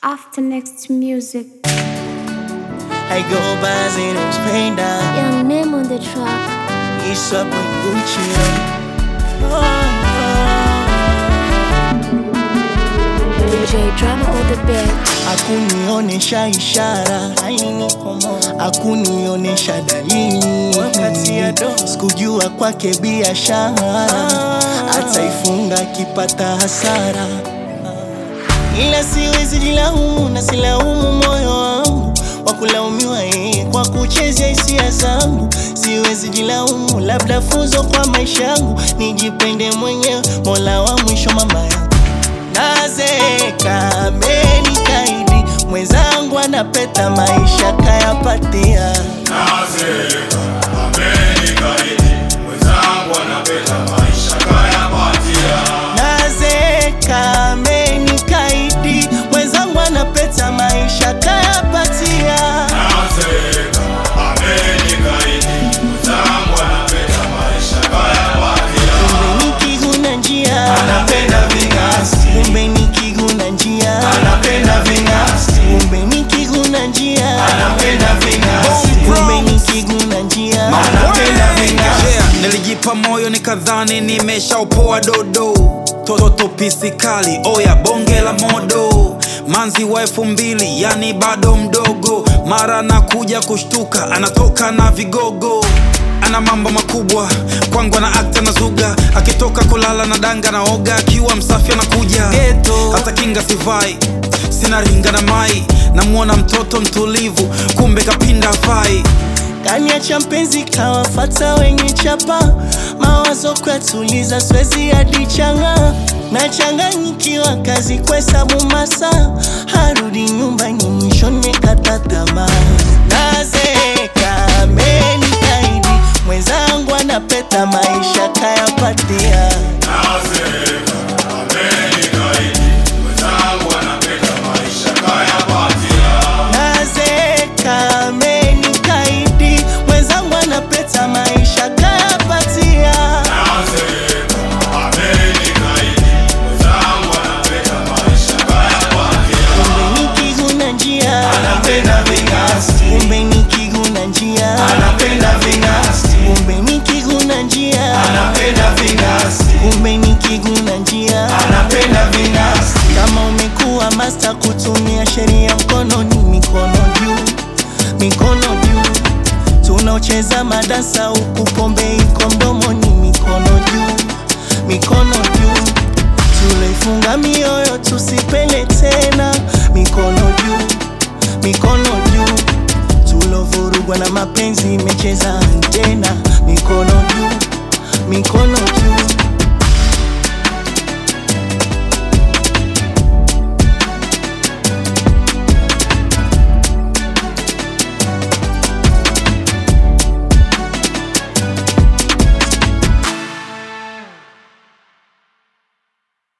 after next music. I go by Zeno's pain down. Young name on the track. It's up with Gucci. Oh, DJ drama on the beat. Hakunionesha ishara, hakunionesha dalili, sikujua kwake biashara, ataifunga akipata hasara, ila siwezi jilaumu na silaumu moyo wangu wa kulaumiwa yeye kwa kuchezea hisia zangu. Siwezi jilaumu, labda funzo kwa maisha yangu, nijipende mwenyewe, mola wa mwisho mama yangu nazeka amenikaidi mwenzangu anapeta maisha kayapatia Nazeka, amenikaidi, mwenzangu anapenda maisha kayapatia. nazeka amenikaidi mwenzangu anapeta maisha kayapatia Nazeka, amenikaidi, mwenzangu anapenda maisha kayapatia. kumbe nikiguna njia Anapenda ving'asi, kumbe nikiguna njia anapenda ving'asi, kumbe nikiguna njia anapenda ving'asi, kumbe nikiguna njia anapenda ving'asi. Yeah, nilijipa moyo nikadhani nimeshaupoa dodo toto pisi kali oya bonge la modo manzi wa elfu mbili yani bado mdogo mara anakuja kushtuka anatoka na vigogo ana mambo makubwa kwangu ana akta na zuga akitoka kulala na danga na oga akiwa msafi anakuja Ghetto. hata kinga sivai sina ringa na mai namwona mtoto mtulivu kumbe kapinda fai kaniacha mpenzi kawafata wenye chapa mawazo kwatuliza swezi hadi changa nachanganyikiwa kazi kwesabu masa harudi nyumbani mwishoni kata tamaa nazeka amenikaidi mwenzangu anapeta maisha kayapatia Nazeka, amenikaidi, mwenzangu anapenda maisha kayapatia. nazeka amenikaidi mwenzangu anapeta maisha kayapatia Nazeka, amenikaidi, mwenzangu anapenda maisha kayapatia. kumbe nikiguna njia Anapenda ving'asi, kumbe nikiguna njia anapenda ving'asi, kumbe nikiguna njia anapenda ving'asi, kumbe nikiguna njia anapenda ving'asi. kama umekuwa masta kutumia sheria mkononi mikono juu mikono juu tunaocheza madansa huku pombe iko mdomoni mikono juu mikono juu tulifunga mioyo tusipele tena mikono juu mikono juu tulovurugwa na mapenzi imecheza antena mikono juu mikono juu